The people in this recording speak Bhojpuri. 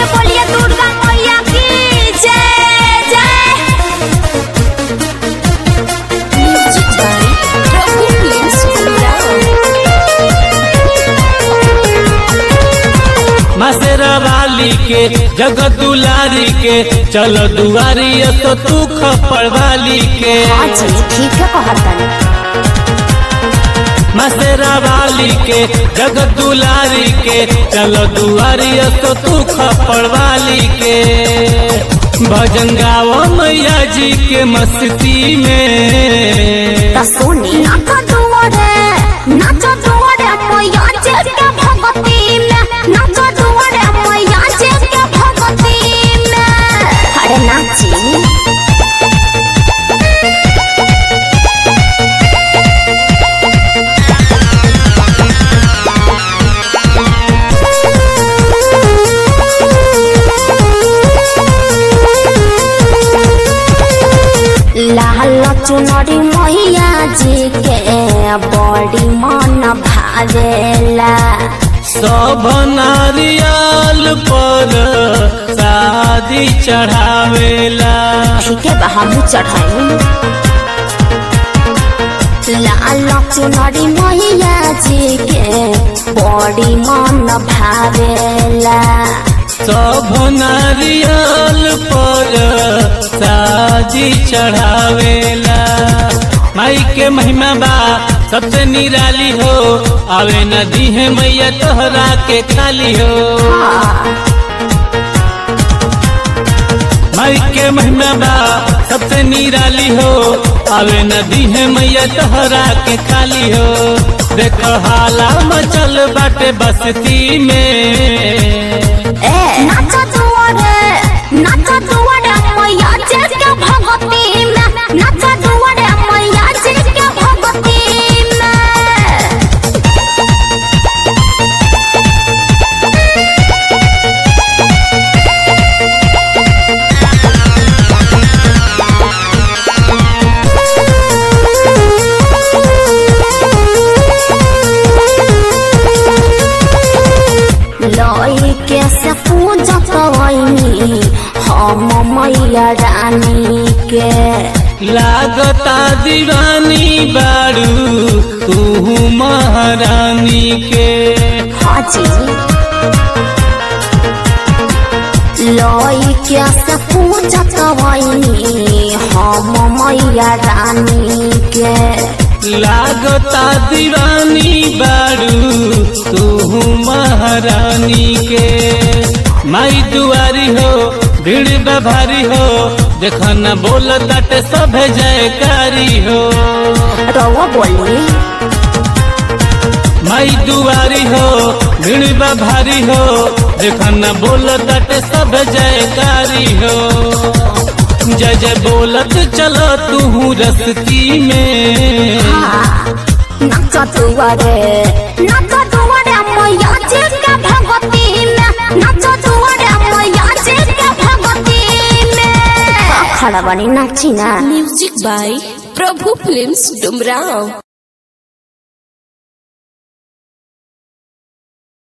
से बोलिए दुर्गा मैया की जय जय म्यूजिक बाय प्रभु प्रिंस मसेरा वाली के जगत दुलारी के चल दुआरी तो तू खपड़ वाली के हाँ जी ठीक है कहतन मसेरा वाली के जगत दुलारी के चल दुआरी तो तू खपड़ वाली के भजन गाओ मैया जी के मस्ती में त सुनी नाच दुआरे नाच दुआरे मैया जे के भगती में नाच दुआरे मैया जे के भगती में अरे नाची लाल चुनरी मैया जी के बड़ी मन भावेला सब नारियल पर शादी चढ़ावेला ठीक है बा हमू चढ़ाई लाल चुनरी मैया जी के बड़ी मन भावेला सब नारियल पर शादी चढ़ावेला माई के महिमा बा सबसे निराली हो आवे नदी है मैया तोहरा के खाली हो माई के महिमा बा सबसे निराली हो आवे नदी है मैया तोहरा के खाली हो देखो हाला मचल बाटे बस्ती में नाच दुआरे नाच दुआरे मैया जी के भगती में नाच दुआरे मैया जी के भगती में लई के से पूजा कवनी हम मैया रानी के लागता दीवानी बारू तू महारानी के हाजी लई के से पूजा कवनी हम मैया रानी के लागता दीवानी बारू तू महारानी के माई दुआरी हो भीड़ बभारी हो देखा न बोल तट सब जयकारी हो रवा बोली माई दुआरी हो भीड़ बभारी हो देखा न बोल तट सब जयकारी हो जय जय बोलत चलो तू रस्ती में नाच दुआरे नाच दुआरे मैया जी के भगती में नाच दुआरे मैया जी के भगती में खड़ा बनी नाची ना music by Prabhu films Dumraon